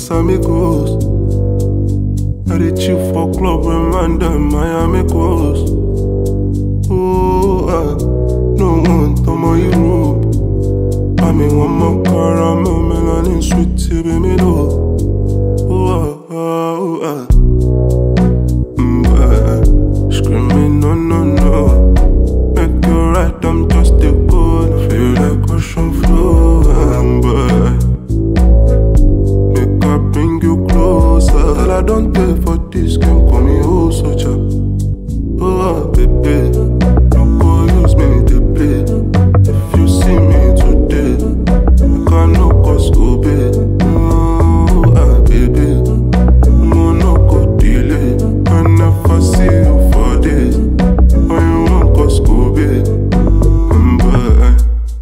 Casamigos. I dey chill for club when man dem Miami Coast. Oh, ah, no one ọmọ Europe. Mami wọn mọ caramel melanin sweet till be me know. Oh, ah, ah, oh, ah. Mm, ah, Screaming no no no. Make you right, I'm just a good. Feel like ocean flow. I'm by. Make I bring you closer. Tell I don't pay for this game, call me oh soldier. Oh ah, baby, no go use me to play. If you see me today, you can no cause go pay. Oh ah, baby, no no go delay. I never see you for days. When you want cause go pay. Mm, bye.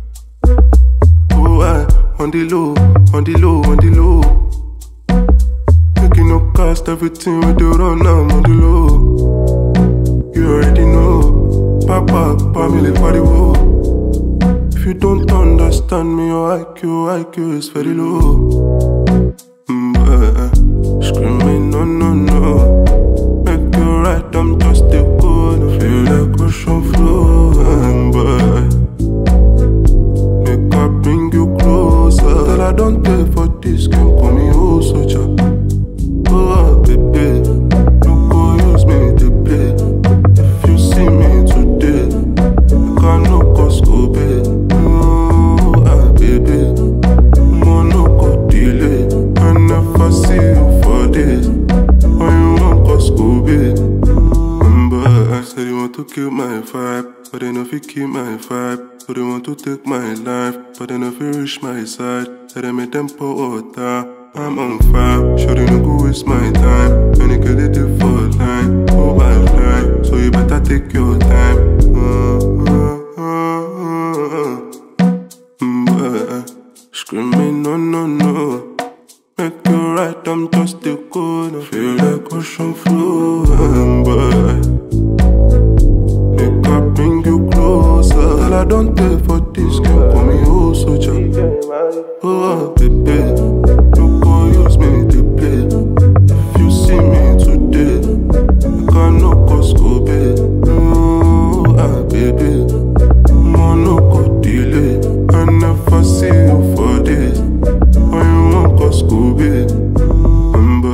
Oh, I on the low, on the low, on the low. Making no cost, everything we do run now on the low. You already know, Papa, family party wo. If you don't understand me, your IQ, IQ is very low. Mm, uh, screaming no, no, no. Make you right, I'm just a good. Feel like ocean flow. Mm, bye. Make I bring you closer. Tell I don't pay for this game, call me oh soldier. Oh ah, baby, no go use me to play. If you see me today, you can no cause go pay. Oh ah, baby, mo no go delay. I never see you for days. When you want cause go pay. Remember, I said you want to kill my vibe, but they know if you keep my vibe. So they want to take my life, but they know if you reach my side. Tell them make them pour water. I'm on fire, sure they no go waste my time. When you get it for line, oh my line. So you better take your time. Uh, uh, uh, uh, mm, uh, Screaming no no no. Make you right, I'm just a corner. Feel like ocean flow, and by. Make I bring you closer. Tell I don't pay for this game, call me oh soldier. Oh ah, baby, no go use me to play. If you see me today, you can no cause go pay. Oh ah, baby, mo no go delay. I never see you for days. When you want cause go pay. Remember.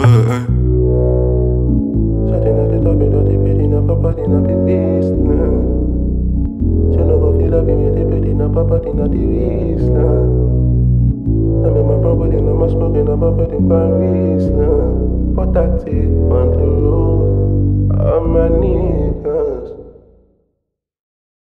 Shutting at the top, you know the bed in a papa, in a big beast now. She no go feel up in me, the bed in a papa, in a the waist now. I mean, my brother in a my smoking, a papa in Paris now. For that on the road, I'm a nigga.